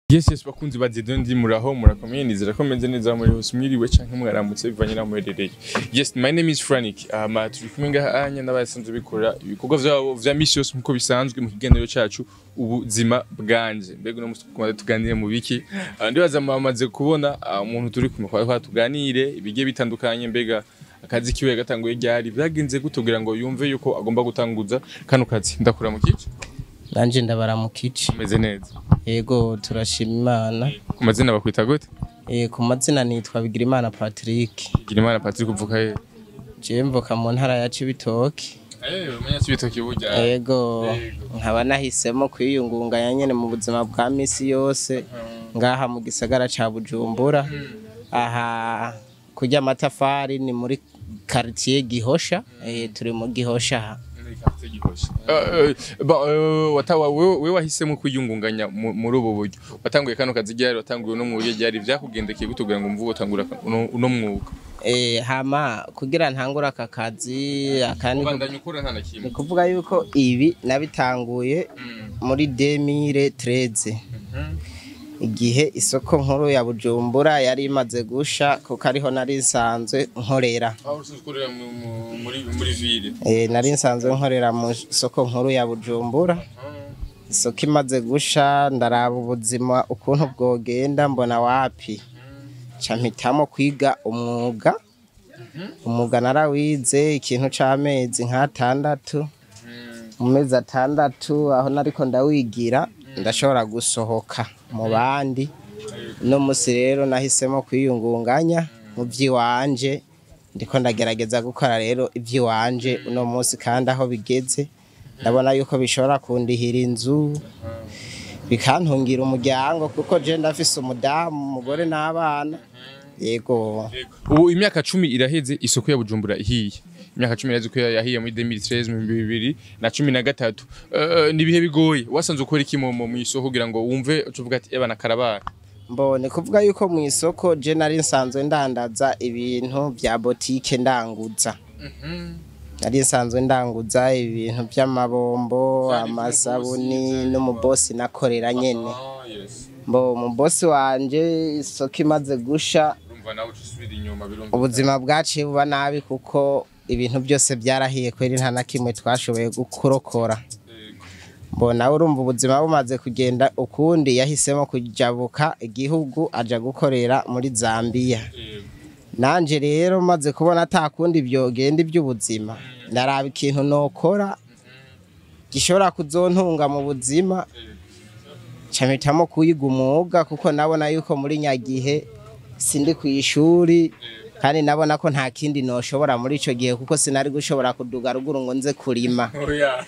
Yes yes bakunzi ba Zedo ndi muraho murakomeye nizera ko meze neza muri hose mwiriwe canke mwaramutse bivanye na muherereye. Yes my name is Franik. Um, turi kumwe ngaha anya n'abasanzwe bikora ibikorwa vyabo vya misi yose nkuko bisanzwe mu kiganiro cacu ubuzima bwanje. Mbega uno musi tukumva tuganire mu biki? Uh, ndibaza mwamaze kubona uh, umuntu turi kumwe kwa tuganire ibigiye bitandukanye mbega akazi kiwe gatanguye ryari byagenze gute kugira ngo yumve yuko agomba gutanguza kano kazi ndakura mu kici nanje ndabaramukije meze neza yego turashima imana ku mazina bakwita gute Eh, ku mazina nitwa bigirimana patrick Girimana Patrick uvuka he jewe mvuka mu ntara ya cibitoki Eh umenya cibitoki burya yego nkaba nahisemo kwiyungunganya nyene mu buzima bwa misi yose ngaha mu gisagara ca bujumbura aha kurya amatafari ni muri quartier gihosha eh, turi mu gihosha aha wewe wahisemo kwiyungunganya mu- muri ubu buryo watanguye kano kazi ryari watanguye uno mwuga ryari vyakugendekeye gute kugira ngo mvuge utangura uno uno mwuga Eh, hama kugira ntangure aka kazi akandi ubandanya ukora nta na ni kimwe kuvuga yuko ibi nabitanguye muri 2013 igihe isoko nkuru ya Bujumbura yari imaze gusha kuko ariho nari nsanzwe nkorera aho usanzwe ukorera mu- mu- muri muri ville e, nari nsanzwe nkorera mu isoko nkuru ya Bujumbura isoko imaze gusha ndaraba ubuzima ukuntu bwogenda mbona wapi ca mpitamo kwiga umwuga umwuga narawize ikintu c'amezi nk'atandatu mu mezi atandatu aho nariko ndawigira ndashobora gusohoka mu bandi uno musi rero nahisemo kwiyungunganya mu vy'iwanje ndiko ndagerageza gukora rero ivy'iwanje uno musi kandi aho bigeze ndabona yuko bishobora kundihira inzu bikantungira umuryango kuko je ndafise umudamu umugore n'abana yego ubu imyaka cumi iraheze isoko ya bujumbura ihiye imyaka cumi iraheze ko yahiye muri 2013 mu bibiri na cumi na gatatu Eh, ni ibihe bigoye wasanze ukora iki mu mu isoko kugira ngo wumve ucuvuga ati ebana karabara mbone kuvuga yuko mu isoko je nari nsanzwe ndandaza ibintu vya botike ndanguza nari nsanzwe ndanguza ibintu vy'amabombo amasabuni n'umubosi nakorera nyene mbo umubosi wanje isoko imaze gusha urumva nawe usubira inyuma birumva ubuzima bwaciye buba nabi kuko ibintu byose byarahiye kweri nta na kimwe twashoboye kurokora mbona urumva ubuzima bumaze kugenda ukundi yahisemo kujabuka igihugu aja gukorera muri Zambia nanje rero maze kubona ata kundi byogenda iby'ubuzima ndaraba ikintu nokora gishobora kuzontunga mu buzima camitamo kuyiga umwuga kuko nabona yuko muri nyagihe sindi ku ishuri kandi nabona ko nta kindi noshobora muri ico gihe kuko sinari gushobora kuduga ruguru ngo nze kurima oya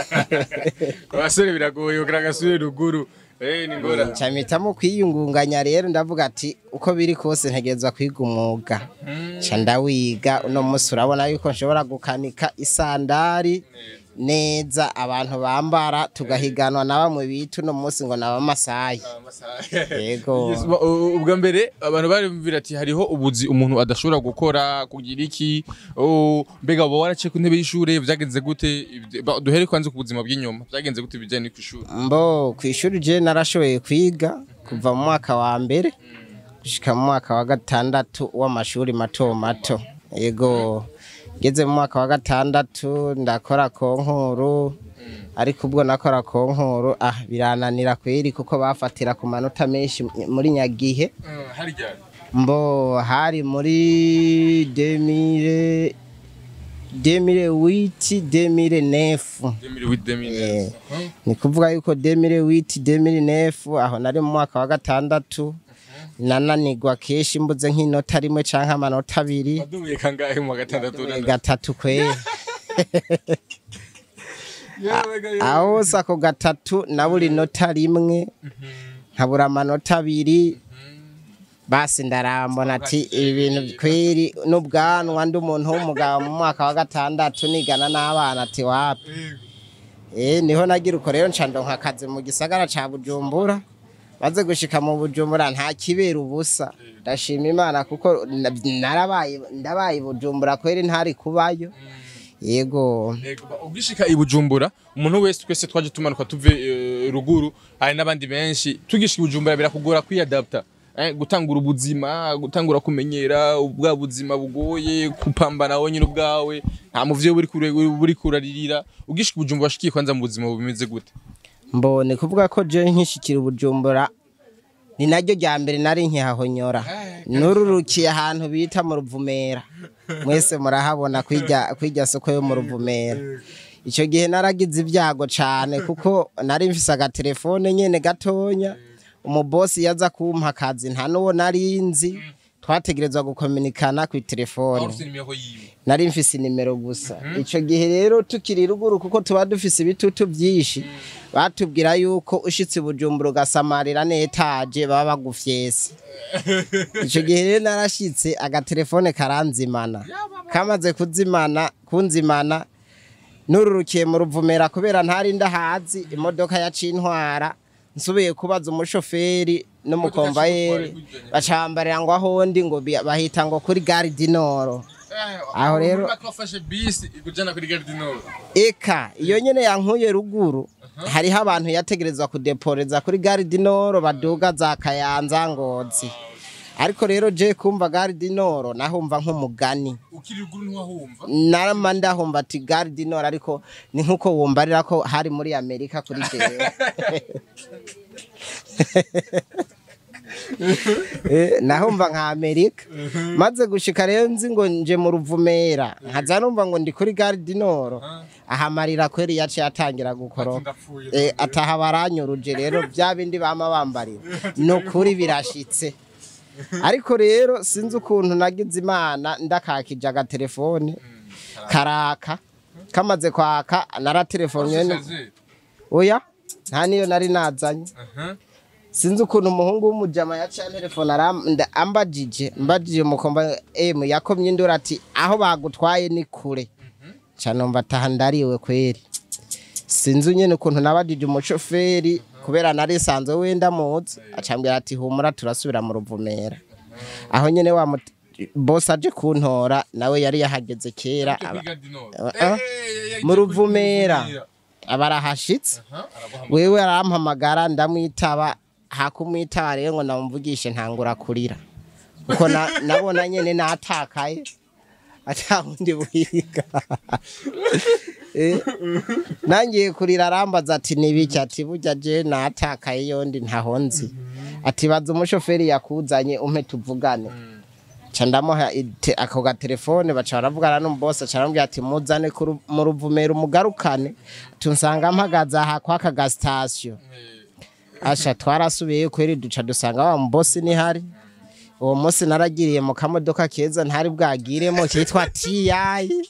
abasore biragoye kugira agasubire ruguru eh ni ngora camitamo kwiyungunganya rero ndavuga ati uko biri kose ntegerezwa kwiga umwuga ca ndawiga uno musi urabona yuko nshobora gukanika isandari neza abantu bambara tugahiganwa na bamwe bita uno musi ngo nabamasayi Yego. Yes, ba- u- ubwa mbere abantu barumvira ati hariho ubuzi umuntu adashobora gukora kugira iki oh, mbega uba waraciye ku ntebe y'ishure vyagenze gute Ibyo- ba- duhere kwanze ku buzima bw'inyuma vyagenze gute bijanye kw'ishure mbo ku ishuri je narashoboye kwiga kuva mu mwaka wa mbere gushika mu mwaka wa gatandatu w'amashuri mato mato yego ngeze mu mwaka wa gatandatu ndakora konkuru ariko ubwo nakora konkuru ah birananira kweri kuko bafatira ku manota menshi muri nyagihe harya mbo hari muri demire demire witi demire nefu 2008 ni kuvuga yuko demire witi demire nefu aho nari mu mwaka wa gatandatu nananigwa kenshi mbuze nk'inota rimwe canke amanota abiri wadubuye kangahe mu wa gatandatu na gatatu kweri aho hose ako gatatu nabura inota rimwe nkabura amanota abiri basi ndarambona ati ibintu kweri n'ubwanwa ndi umuntu w'umugabo mu mwaka wa gatandatu nigana n'abana ati wapi Eh niho nagira uko rero nca ndonka akazi mu gisagara ca Bujumbura maze gushika mu Bujumbura nta kibera ubusa ndashima Imana kuko na- narabaye ndabaye i Bujumbura kweri ntari kubayo yego ugishika i Bujumbura umuntu wese twese twaje tumanuka tuve eh, eh, ruguru hari n'abandi benshi tugishika i bujumbura birakugora kwiyadapta eh, gutangura ubuzima gutangura kumenyera ubwa buzima bugoye kupambana wowe nyine ubwawe nta muvyo buri kure buri kuraririra ugishika i bujumbura washikiye kwanza mu buzima bumeze gute mbone kuvuga ko je nkishikira ubujumbura ni naryo rya mbere nari nkihahonyora nururukiye ahantu bita mu ruvumera mwese murahabona kwirya kwirya soko yo mu ruvumera icyo gihe naragize ibyago cyane kuko nari mfise agatelefone nyene gatonya umubosi yaza kumpa akazi nta n'uwo nari nzi twategerezwa gukominikana ku telefone nari mfise inimero gusa icyo gihe rero tukiri ruguru kuko tuba dufise ibitutu byinshi batubwira yuko ushitse i bujumbura ugasamarira n'etaje baba bagufyese icyo gihe rero narashitse agatelefone karanzimana kamaze kuzimana kunzimana nururukiye mu ruvumera kubera ntari ndahazi imodoka yaciye intwara nsubiye kubaza umushoferi n'umukomvayeri bacambarira ngo aho ndi ngo bi- bahita ngo kuri gare di noro Aho rero- bafashe bisi ikujana kuri gare du nord eka iyo nyene yankuye ruguru hariho abantu yategerezwa kudeporeza kuri gare di noro baduga za kayanza ngozi ariko rero je kumva gare di noro nahumva nk'umugani ukiri ruguru ntiwahumva narama ndahumva ati gare di noro ariko ni nk'uko wumbarira ko hari muri amerika kuri jewe Eh, nahumva nka amerika maze gushika rero nzi ngo nje mu ruvumera nkaza numva ngo ndi kuri gare di noro ahamarira kweri yaciye atangira gukoroka ndapfuye Eh, ataha baranyuruje rero bya bindi bama bambarira ni ukuri birashitse ariko rero sinzi ukuntu nagize imana ndakakije agatelefone karaka kamaze kwaka naratelefone Ushaje. oya nta niyo nari nazanye Aha. sinzi ukuntu umuhungu w'umujama yaciye telefone ambajije mbajije umukomba emu yakomye indura ati aho bagutwaye ni kure cyane numva ataha ndariwe kweri sinzi nyine ukuntu nabajije umushoferi kubera nari sanzwe wenda muzi acambwira ati humura turasubira mu ruvumera aho nyine wa mut- boss aje kuntora nawe yari yahageze kera Ujya aba- kuri gare du nord. Ah, Eh, ah. eh, eh, mu ujya kuri ruvumera Ruvumera. aba arahashitse Aha, araguhamagara. wewe arampamagara ndamwitaba hakumwitaba rero ngo namvugishe ntangura kurira kuko na- nabona nyene natakaye ata wundi buhiga Eh, nangiye kurira arambaza ati nibiki ati burya je natakaye yondi ntaho nzi ati baza umushoferi yakuzanye umpe tuvugane ca ndamuha ite- ako gatelefone baca baravugana n'umubosi aca arambwira ati muzane ku ru- mu ruvumera umugarukane tunsanga mpagaze aha kwaka gasitasiyo asha twarasubiyeyo kweri duca dusanga wa mubosi nihari uwo munsi naragiriye mu kamodoka keza ntari bwagiremo kitwa tiyayi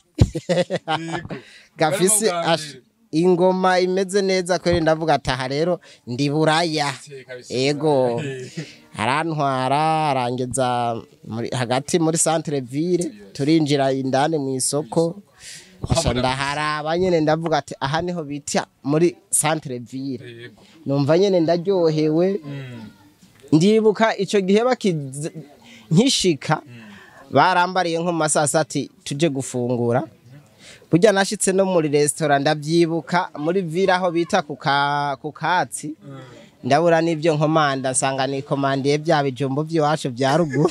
gafise Barimo asha, kuganira. ingoma imeze neza kweri ndavuga ataha rero ndi buraya kabisa. ego arantwara arangeza muri- hagati muri centre ville turinjira indani mu isoko asha ndaharaba nyene ndavuga ati aha niho bita muri centre ville Yego. numva nyene ndaryohewe Mm. ndibuka ico gihe bakiz nkishika barambariye nko mu masasa ati tuje gufungura burya nashitse no muri resitora ndavyibuka muri ville aho bita ku ka- ku katsi ndabura n'ibyo nkomanda nsanga nikomandiye bya bijumbo by'iwacu bya ruguru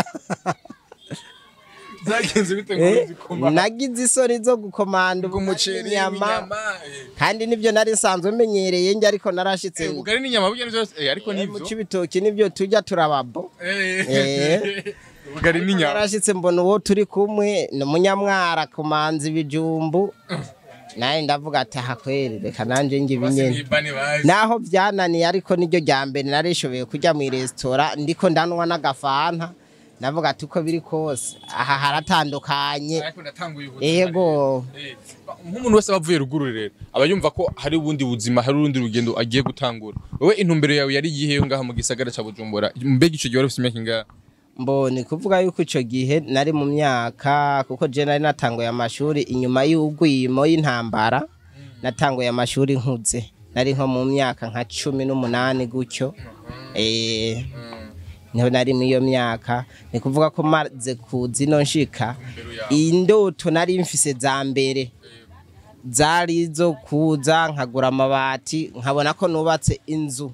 Zagenze bite ngo Eh, uzikoma? nagize isoni zo gukomanda Umuceri, inyama inyama. eh. kandi nibyo nari nsanzwe menyereye njye ariko narashitse Eh, ubugari n'inyama burya ni byose eh, ariko mu nivyo. cibitoki nibyo tujya turababo Eh. Eh. Ubugari n'inyama. narashitse mbona uwo turi kumwe ni umunyamwara kumanza ibijumbu nawe ndavuga ati aha kweri reka nanje nge Bose ibinyene ni bani bazi. naho byananiye ariko niryo rya mbere narishoboye kujya mu resitora ndiko ndanwa n'agafanta ndavuga ati uko biri kose aha haratandukanye Ariko ndatanguye ubuzima ego Eh, nk'umuntu wese aba avuye ruguru rero aba yumva ko hari ubundi buzima hari urundi rugendo agiye gutangura wowe intumbero yawe yari iyihe ngaha mu gisagara ca bujumbura mbega ico gihe wari ufite imyaka ingahe mbone kuvuga yuko ico gihe nari mu myaka kuko je nari natanguye amashuri inyuma y'ugwimo y'intambara natanguye amashuri nkuze nari nko mu myaka nka cumi n'umunani gutyo eh niho nari muri iyo myaka ni kuvuga ko maze kuza ino nshika indoto nari mfise za mbere zari izo kuza nkagura amabati nkabona ko nubatse inzu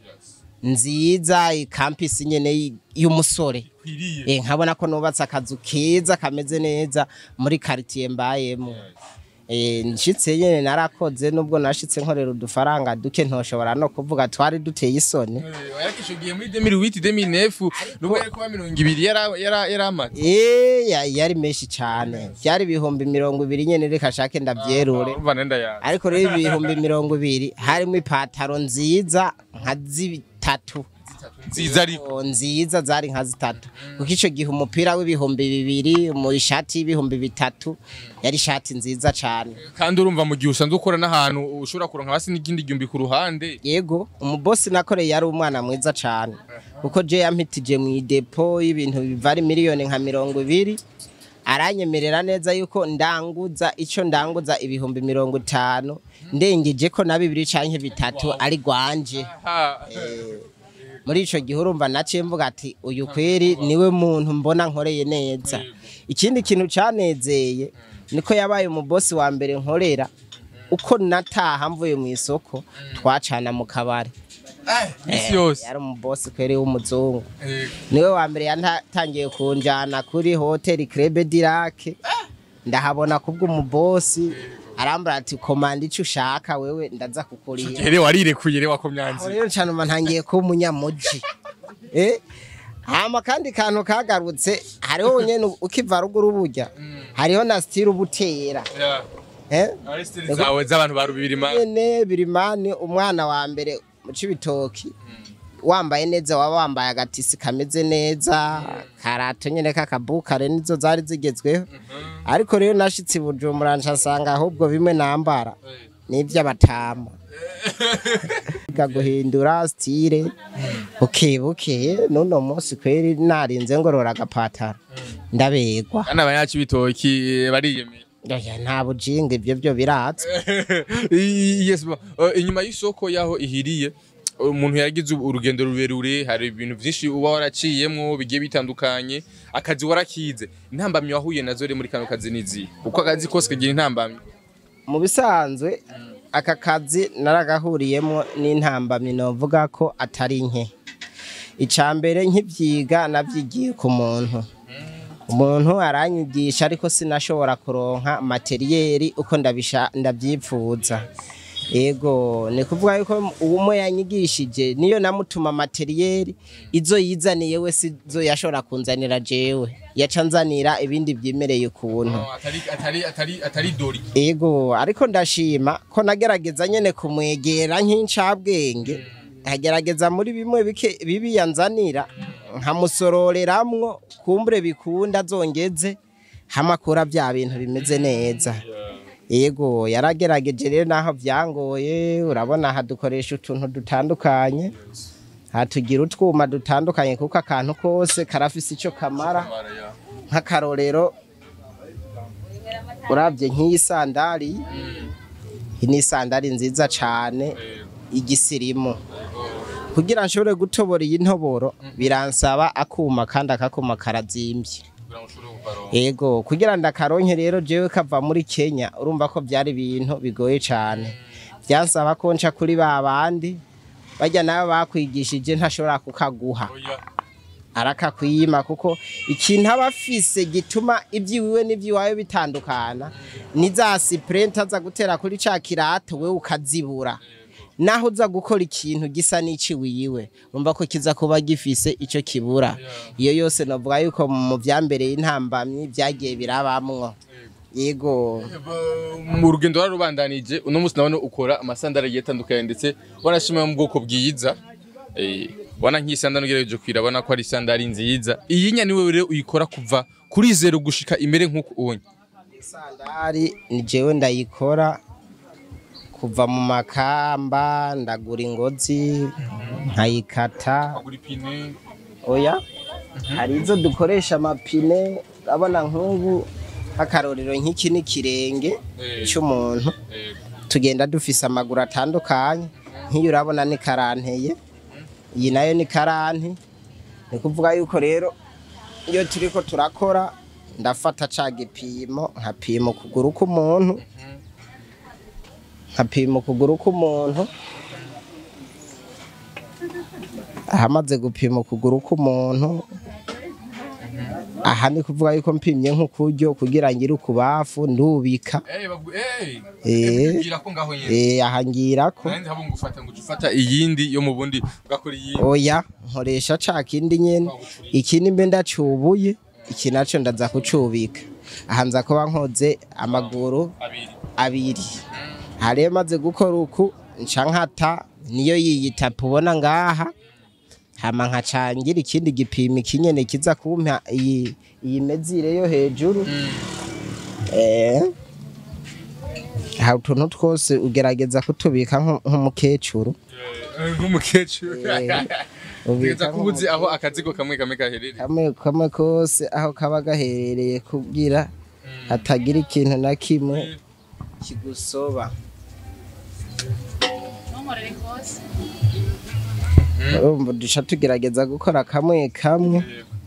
nziza ikampisi nyene y- y'umusore kwiriye Eh, nkabona ko nubatse akazu keza kameze neza muri quartier mbayemo Eh, nshitse nyene narakoze nubwo nashitse nkorera udufaranga duke ntoshobora no kuvuga twari duteye isoni yakishugiye muri 2008 2009 nubwo yari kuba mirongo ibiri yara- yara- yaramaze Eh, ya- yari menshi cane vyari ibihumbi mirongo ibiri nyene reka shake ndavyerure urumva nenda yawe ariko rero ibihumbi mirongo ibiri harimo ipataro nziza nka zitatu nziza ariko Oh, nziza zari nka zitatu kuko ico gihe umupira w'ibihumbi bibiri mu ishati y'ibihumbi bitatu yari ishati nziza cane kandi urumva mu gihe usanzwe ukora n'ahantu ushobora kuronka hasi n'ikindi gihumbi ku ruhande yego umubosi nakoreye yari umwana mwiza cane kuko je yampitije mu idepo y'ibintu biva ari miliyoni nka mirongo ibiri aranyemerera neza yuko ndanguza ico ndanguza ibihumbi mirongo itanu ndengeje ko na bibiri canke bitatu ari gwanje Ha. muri ico gihe urumva naciye mvuga ati uyu kweri niwe muntu mbona nkoreye neza ikindi kintu canezeye niko yabaye umubosi wa mbere nkorera uko nataha mvuye mu isoko twacana mu kabari isi yose yari umubosi kweri w'umuzungu Eh, niwe wa mbere yatangiye kunjana kuri hoteli Crebe Dirake ndahabona kubwo umubosi arambara ati komanda ico ushaka wewe ndaza kukurira here warirekuye rero aho wakomyanzi rero cyane umuntu ntangiye kuba umunyamuji eh hama kandi kantu kagarutse hariho nyene ukiva ruguru burya hariho na style ubutera eh Aristide zawe z'abantu ba rubiri ma nyene birimani umwana wa mbere mu cibitoki wambaye neza waba wambaye agatisi kameze neza karato nyene kakabukare nizo zari zigezweho ariko rero nashitse i bujumbura nsanga ahubwo bimwe nambara n'ivy'abatama Biga guhindura style buke buke nuno munsi kweri narinze ngorora agapatara ndabegwa kandi abanyaci bitoki bariyemeye Oya, nta bujinga ivyo vyo biratse I- yes bo. Eh, inyuma y'isoko yaho ihiriye umuntu yagize urugendo rurerure hari ibintu byinshi uba waraciyemwo bigiye bitandukanye akazi warakize intambamyi wahuye nazo rero muri kano kazi nizi uko akazi kose kagira intambamyi mu bisanzwe aka kazi naragahuriyemo n'intambamyi novuga ko atari nke icya mbere nk'ibyiga nabyigiye ku muntu umuntu aranyigisha ariko sinashobora kuronka materiyeri uko ndabisha ndabyipfuza ego ni kuvuga yuko uwumwe yanyigishije niyo namutuma materiyeri izo yizaniye we sizo yashobora kunzanira jewe yaca nzanira ibindi byimereye ukuntu atari atari atari atari dori ego ariko ndashima ko nagerageza nyene kumwegera nk'incabwenge nkagerageza muri bimwe bike bibi yanzanira nkamusororeramwo kumbure bikunda zongeze hamakura bya bintu bimeze neza ego yaragerageje rero naho byangoye urabona aha dukoresha utuntu dutandukanye hatugira utwuma dutandukanye kuko akantu kose karafise ico kamara nk'akarorero urabye nk'iyi sandari iyi ni sandari nziza cane igisirimu kugira nshobore gutobora iyi ntoboro biransaba akuma kandi akakuma karazimvye ego kugira ndakaronke rero jewe kava muri Kenya urumva ko byari ibintu bigoye cane byansaba ko nca kuri ba bandi bajya nabo bakwigishije ntashobora kukaguha arakakwima kuko ikintu aba afise gituma iby'iwiwe n'iby'iwawe bitandukana ni za sipurenti aza gutera kuri ca kirato we ukazibura naho uza gukora ikintu gisa n'iciwiwe umva ko kiza kuba gifise ico kibura iyo yose navuga yuko mu vyambereye intambamyi byagiye birabamwo yego mu rugendo wararubandanije uno munsi nabone ukora amasandari agiye atandukanye ndetse wanashima mu bwoko bwiza Eh, wana nk'isandari ugerageje kwirabona ko ari isandari nziza iyi nya niwe rero uyikora kuva kuri zero gushika imere nk'uko ubonye sandari ni jewe ndayikora kuva mu makamba ndagura ingozi nkayikata agura ipine oya hari izo dukoresha amapine urabona nk'ubu nk'akarorero nk'iki ni ikirenge Eh. cy'umuntu eh, tugenda dufise amaguru atandukanye nk'iyo urabona ni karanteye iyi nayo ni karanti ni kuvuga yuko rero iyo turiko turakora ndafata ca gipimo nkapima ukuguru k'umuntu nkapima ukuguru k'umuntu ahamaze gupima ukuguru k'umuntu aha ni kuvuga yuko mpimye nk'ukuryo kugira ngire ukubafu ndubika Eh, bagu- eh, Eh. bwira ko ngaho nyene. eh, aha ngirako Nanjye haba ngufata ngo ufata iyindi yo mu bundi ugakora iyindi. oya nkoresha ca kindi nyene ikindi mbe ndacubuye iki naco ndaza kucubika aha nza kuba nkoze amaguru Abiri. abiri aha rero maze gukora uku nca nkata niyo yiyita ubona ngaha hama nkacangira ikindi gipimo ikinyene kiza kumpa iyi iyi mezire yo hejuru eh aha utuntu twose ugerageza kutubika nk- nk'umukecuru Eh, Nk'umukecuru. Eh, Ugeza ubika kubuzi aho akazigo kamwe kamwe gaherereye. kamwe kamwe kose aho kaba gaherereye kugira hatagira ikintu na kimwe kigusoba urumva duca tugerageza gukora kamwe kamwe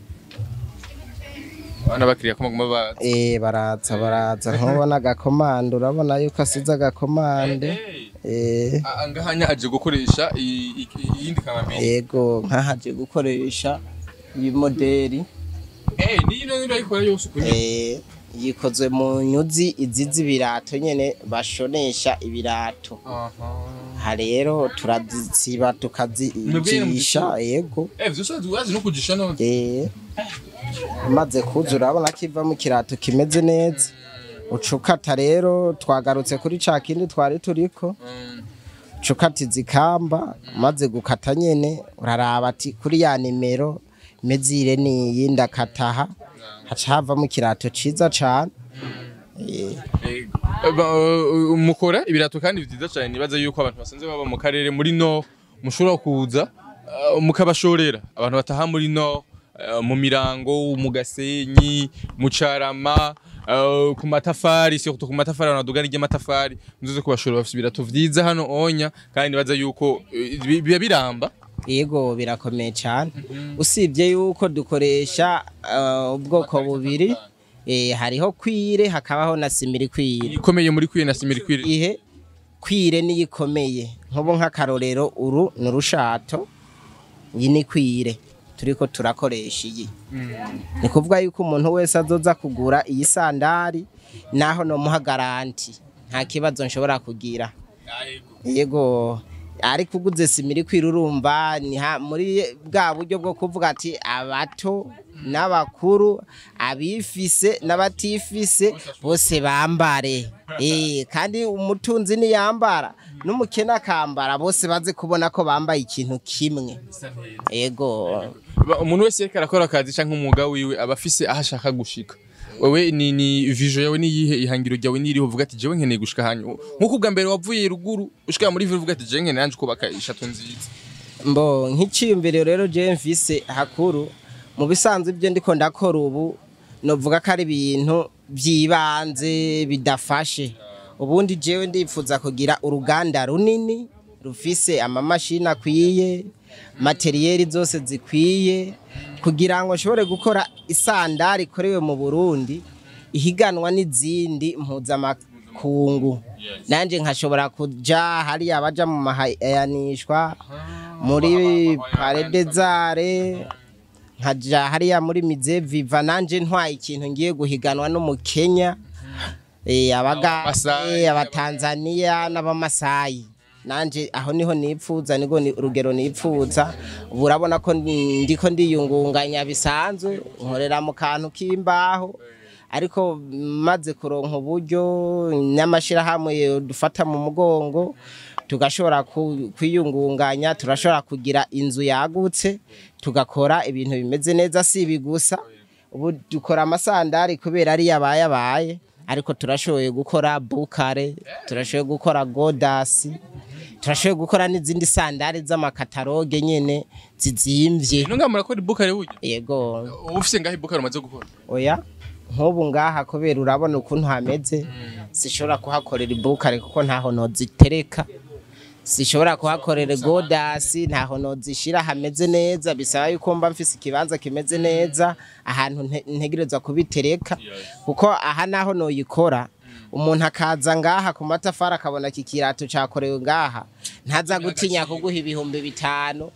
Abana bakiriya ko baguma ba eh baraza baraza nkubona agakomande urabona yuko asize agakomande eh Ah, ngahanya aje gukoresha i- i- iyindi kamambiri. yego nkahaje gukoresha iyi moderi Eh, ni ino ino ayikora yose ukunye. eh yikozwe mu nyuzi izi z'ibirato nyene bashonesha ibirato Aha. aha rero turazisiba tukazijisha yego Eh, vyose wazi no kujisha none. eh maze kuzura urabona ko ivamo ikirato kimeze neza ucukata rero twagarutse kuri ca kindi twari turiko Mm. ucukata izikamba maze gukata nyene uraraba ati kuri ya nimero mezire niyi ndakataha haca havamo ikirato ciza cane Eh, Eh, ba- uh, mukora ibirato kandi vyiza cyane nibaza yuko abantu basanzwe baba mu karere muri no mushobora kuza uh, mukabashorera abantu bataha muri no uh, mu mirango mu gasenyi mu carama uh, ku matafari surtout ku matafari abantu badugana ry'amatafari muzoze kubashorera bafite ibirato vyiza hano onya kandi nibaza yuko uh, bi- biba biramba yego birakomeye cyane usibye yuko dukoresha uh, ubwoko bubiri eh, hariho kwire hakabaho na simiri kwire ikomeye muri kwiye na simiri kwire ihe kwire niyo ikomeye nk'ubu nk'akarorero uru ni urushato iyi ni kwire turiko turakoresha iyi ni kuvuga yuko umuntu wese azoza kugura iyi sandari naho nomuha garanti nta kibazo nshobora kugira yego ariko uguze simiri kwira urumva ni ha- muri bwa buryo bwo kuvuga ati abato n'abakuru abifise n'abatifise bose bambare eh kandi umutunzi niyambara n'umukene akambara bose baze kubona ko bambaye ikintu kimwe yego Ba- umuntu wese yariko arakora akazi canke umwuga wiwe aba afise aho ashaka gushika wewe ni ni vision yawe ni yihe ihangiro ryawe ni iriho uvuga ati jewe nkeneye gushika hanyu nkuko ubwa mbere wavuye ruguru ushika muri ville uvuga ati jewe nkeneye nanje kubaka ishato nziza mbo nk'iciyumviro rero je mfise hakuru mu bisanzwe ibyo ndiko ndakora ubu novuga ko ari ibintu by'ibanze bidafashe ubundi jewe ndifuza kugira uruganda runini rufise amamashini akwiye materiyeri zose zikwiye kugira ngo nshobore gukora isandari ikorewe mu burundi ihiganwa n'izindi mpuzamakungu nanjye nkashobora kuja hariya baja mu mahayanishwa muri paredezare nkaja hariya muri mize viva nanje ntwaye ikintu ngiye guhiganwa n'umukenya eh, abaga Abamasai, eh, abatanzaniya n'abamasayi nanje aho niho nipfuza niko ni urugero nipfuza ubu urabona ko ndi- ndiko ndiyungunganya bisanzwe nkorera mu kantu k'imbaho ariko maze kuronka uburyo n'amashirahamwe dufata mu mugongo tugashobora ku- kwiyungunganya turashobora kugira inzu yagutse tugakora ibintu bimeze neza si ibi gusa ubu dukora amasandari kubera ari yabaye abaye ariko turashoboye gukora bukare turashoboye gukora godasi turashoboye gukora n'izindi sandari z'amakataroge nyene zizimvye ino ngaha murakora ibukare burya yego uba ufise ngaho ibukare umaze gukora oya nk'ubu ngaha kubera urabona ukuntu hameze sishobora kuhakorera ibukare kuko ntaho nozitereka sishobora kuhakorera godasi ntaho nozishira hameze neza bisaba yuko mba mfise ikibanza kimeze neza ahantu nte- ntegerezwa kubitereka kuko aha naho noyikora umuntu akaza ngaha ku matafari akabona iki kirato cyakorewe ngaha ntaza gutinya kuguha ibihumbi bitanu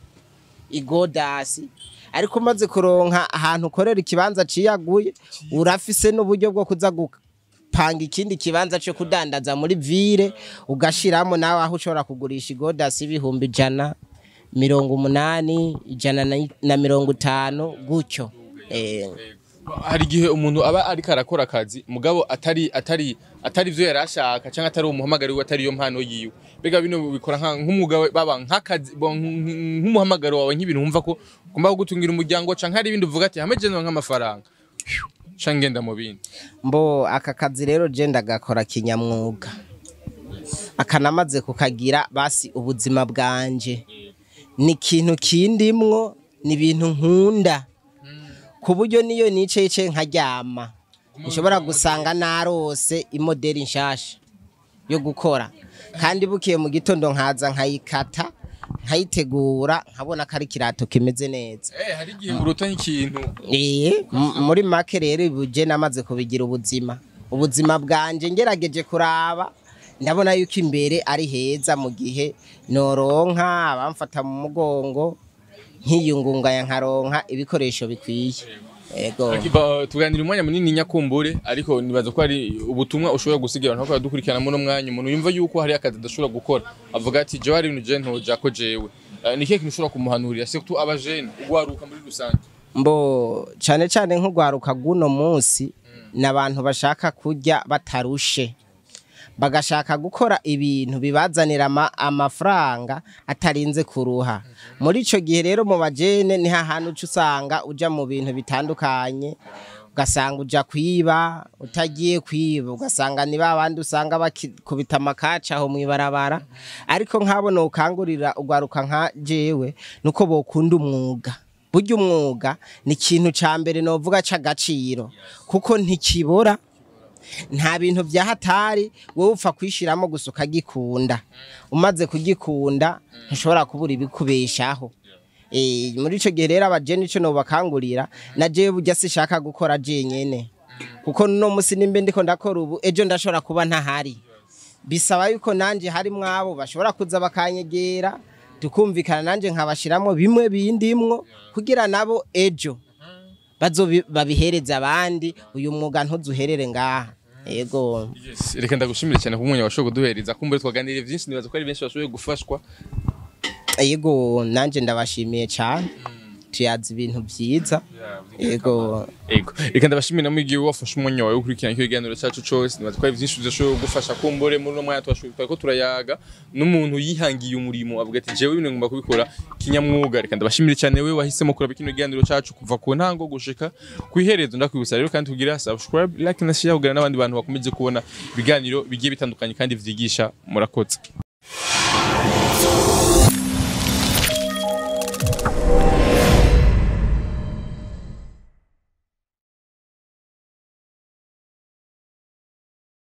igodasi ariko umaze kuronka ahantu ukorera ikibanza ciyaguye urafise n'uburyo bwo kuza gupanga ikindi kibanza cyo kudandaza muri vire ugashiramo nawe aho ushobora kugurisha igodasi ibihumbi ijana mirongo umunani ijana na- na mirongo itanu gutyo Eh, hari igihe umuntu aba ariko arakora akazi mugabo atari atari atari ivyo yari ashaka cyangwa atari umuhamagaro we atari yo mpano yiwe mbega bino bikora nka- nk'umwuga we- baba nk'akazi bo- nk- nk'umuhamagaro wawe nk'ibintu wumva ko ugomba kugutungira umuryango canke hari ibindi uvuga ati hame jeno nk'amafaranga canke ngenda mu bindi mbo aka kazi rero je ndagakora kinyamwuga akanamaze kukagira basi ubuzima bwanje ni ikintu kindimwo ni ibintu nkunda ku buryo niyo nicaye nkaryama nshobora gusanga narose imoderi nshasha yo gukora kandi bukiye mu gitondo nkaza nkayikata nkayitegura nkabona ko ari ikirato kimeze neza eh hari igihe urota nk'ikintu Ee, m- muri make rero ibuje namaze kubigira ubuzima ubuzima bwanje ngerageje kuraba ndabona yuko imbere ari heza mu gihe noronka abamfata mu mugongo nkiyungunganya nkaronka ibikoresho bikwiye ego Ba- tuganira umwanya munini nyakumbure ariko nibaza ko ari ubutumwa ushobora gusigira abantu bakaba dukurikirana muri uno mwanya umuntu yumva yuko hari akazi adashobora gukora avuga ati jewe hari ibintu je ntoja ko jewe Eh, ni ikihe kintu ushobora kumuhanurira surtout abajene ugwaruka muri rusange mbo cyane cyane nk'urwaruka rw'uno munsi ni abantu bashaka kurya batarushe bagashaka gukora ibintu bibazanira ama- amafaranga atarinze kuruha muri icyo gihe rero mu bajene ni hahandi uca usanga ujya mu bintu bitandukanye ugasanga ujya kwiba utagiye kwiba ugasanga ni ba bandi usanga bakubita amakaca aho mu ibarabara ariko nk'abo nukangurira urwaruka nka jewe nuko bokunda umwuga burya umwuga ni ikintu cya mbere novuga cy'agaciro kuko ntikibora nta bintu bya hatari wowe upfa kwishyiramo gusa ukagikunda umaze kugikunda ntushobora kubura ibikubeshaho Eh, muri icyo gihe rero abajene icyo nobakangurira na jewe burya sishaka gukora jenyene kuko no musi nimbe ndiko ndakora ubu ejo ndashobora kuba ntahari bisaba yuko nanje hari mwabo bashobora kuza bakanyegera tukumvikana nanje nkabashiramo bimwe bindimwo kugira nabo ejo bazobi- babihereza abandi uyu mwuga ntuzuherere ngaha yego Yes, reka ndagushimire cyane ku mwanya washoboye kuduhereza kumbure twaganiriye byinshi nibaza ko ari benshi bashoboye gufashwa yego nanje ndabashimiye cyane tuyazi ibintu byiza yego Ego. Reka ndabashimira namwe igihe wafashe umwanya wawe ukurikirana icyo kiganiro cyacu cyose nibaza ko ari byinshi bizashoboye kugufasha kumbure muri uno mwanya twashoboye twari ko turayaga n'umuntu yihangiye umurimo avuga ati jewe bino ngomba kubikora kinyamwuga reka ndabashimire cyane we wahisemo kuraba kino kiganiro cyacu kuva ku ntango gushika ku iherezo ndakwibutsa rero kandi tugira subscribe like na share kugira n'abandi bantu bakomeze kubona ibiganiro bigiye bitandukanye kandi vyigisha murakoze